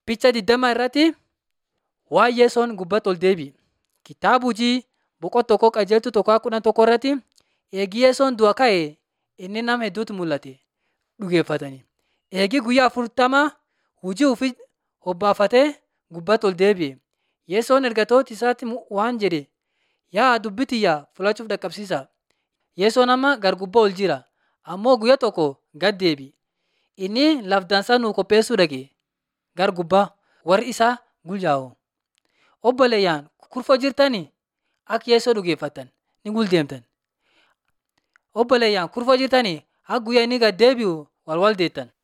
Picha digdama irratti waa'ee Yesoon gubbatti ol deebi'e. Kitaaba hojii boqonnaa tokkoo qajeeltuu tokkoo kudha tokko irratti eegi Yesoon du'a ka'e inni nama hedduutu mul'ate dhugeeffatanii. Eegi guyyaa afurtama hojii ofii hobbaafatee gubbatti ol deebi'e. Yesoon ergatoota isaatti waan jedhe yaa dubbii tiyya fudhachuuf dhaqqabsiisaa. Yesoon amma gar gubbaa ol jira ammoo guyyaa tokko gad deebi'a. Inni laf dansaa nuu qopheessuu dhaqe gar gubbaa warri isaa gulyaa'u. Obboleeyyaan kurfoo jirtanii akka Yesoo dhugeeffattan ni guldeemtan. Obboleeyyaan kurfoo jirtanii akka guyyaa inni gad deebi'u wal wal deettan.